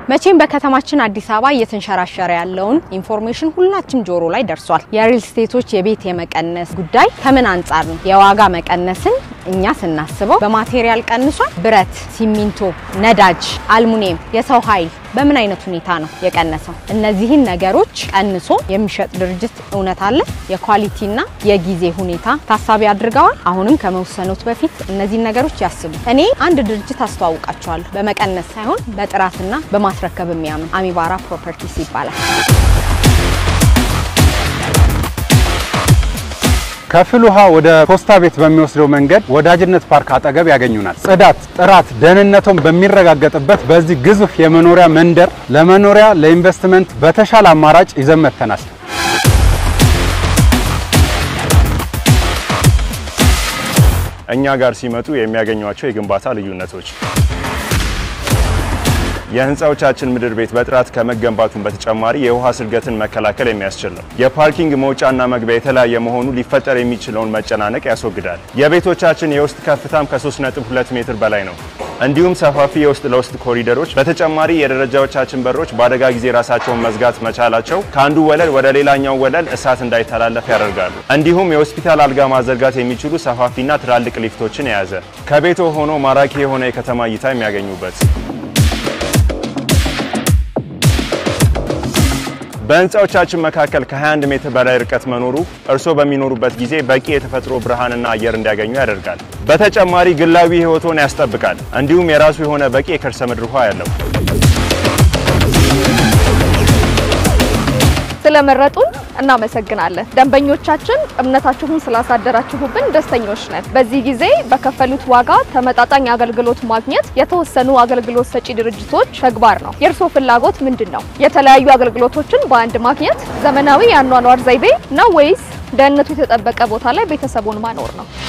መቼም በከተማችን አዲስ አበባ እየተንሸራሸረ ያለውን ኢንፎርሜሽን ሁላችን ጆሮ ላይ ደርሷል። የሪል ስቴቶች የቤት የመቀነስ ጉዳይ ከምን አንጻር ነው? የዋጋ መቀነስን እኛ ስናስበው በማቴሪያል ቀንሷል። ብረት፣ ሲሚንቶ፣ ነዳጅ፣ አልሙኒየም፣ የሰው ኃይል በምን አይነት ሁኔታ ነው የቀነሰው? እነዚህን ነገሮች ቀንሶ የሚሸጥ ድርጅት እውነት አለ? የኳሊቲና የጊዜ ሁኔታ ታሳቢ አድርገዋል? አሁንም ከመወሰኑት በፊት እነዚህን ነገሮች ያስቡ። እኔ አንድ ድርጅት አስተዋውቃቸዋለሁ። በመቀነስ ሳይሆን በጥራትና በማስረከብ የሚያምን አሚባራ ፕሮፐርቲስ ይባላል። ከፍል ውሃ ወደ ፖስታ ቤት በሚወስደው መንገድ ወዳጅነት ፓርክ አጠገብ ያገኙናል። ጽዳት፣ ጥራት፣ ደህንነቱን በሚረጋገጥበት በዚህ ግዙፍ የመኖሪያ መንደር ለመኖሪያ ለኢንቨስትመንት በተሻለ አማራጭ ይዘን መጥተናል። እኛ ጋር ሲመጡ የሚያገኟቸው የግንባታ ልዩነቶች የህንፃዎቻችን ምድር ቤት በጥራት ከመገንባቱን በተጨማሪ የውሃ ስርገትን መከላከል የሚያስችል ነው። የፓርኪንግ መውጫና መግቢያ የተለያየ መሆኑ ሊፈጠር የሚችለውን መጨናነቅ ያስወግዳል። የቤቶቻችን የውስጥ ከፍታም ከ3.2 ሜትር በላይ ነው። እንዲሁም ሰፋፊ የውስጥ ለውስጥ ኮሪደሮች፣ በተጨማሪ የደረጃዎቻችን በሮች በአደጋ ጊዜ ራሳቸውን መዝጋት መቻላቸው ከአንዱ ወለል ወደ ሌላኛው ወለል እሳት እንዳይተላለፍ ያደርጋሉ። እንዲሁም የሆስፒታል አልጋ ማዘርጋት የሚችሉ ሰፋፊና ትላልቅ ሊፍቶችን የያዘ ከቤቶ ሆኖ ማራኪ የሆነ የከተማ እይታ የሚያገኙበት በህንፃዎቻችን መካከል ከ21 ሜትር በላይ ርቀት መኖሩ እርስዎ በሚኖሩበት ጊዜ በቂ የተፈጥሮ ብርሃንና አየር እንዲያገኙ ያደርጋል። በተጨማሪ ግላዊ ህይወቶን ያስጠብቃል። እንዲሁም የራሱ የሆነ በቂ የከርሰ ምድር ውሃ ያለው። ስለመረጡን እናመሰግናለን። ደንበኞቻችን እምነታችሁን ስላሳደራችሁብን ደስተኞች ነን። በዚህ ጊዜ በከፈሉት ዋጋ ተመጣጣኝ አገልግሎት ማግኘት የተወሰኑ አገልግሎት ሰጪ ድርጅቶች ተግባር ነው። የእርስዎ ፍላጎት ምንድን ነው? የተለያዩ አገልግሎቶችን በአንድ ማግኘት፣ ዘመናዊ የአኗኗር ዘይቤ ነው ወይስ ደህንነቱ የተጠበቀ ቦታ ላይ ቤተሰቡን ማኖር ነው?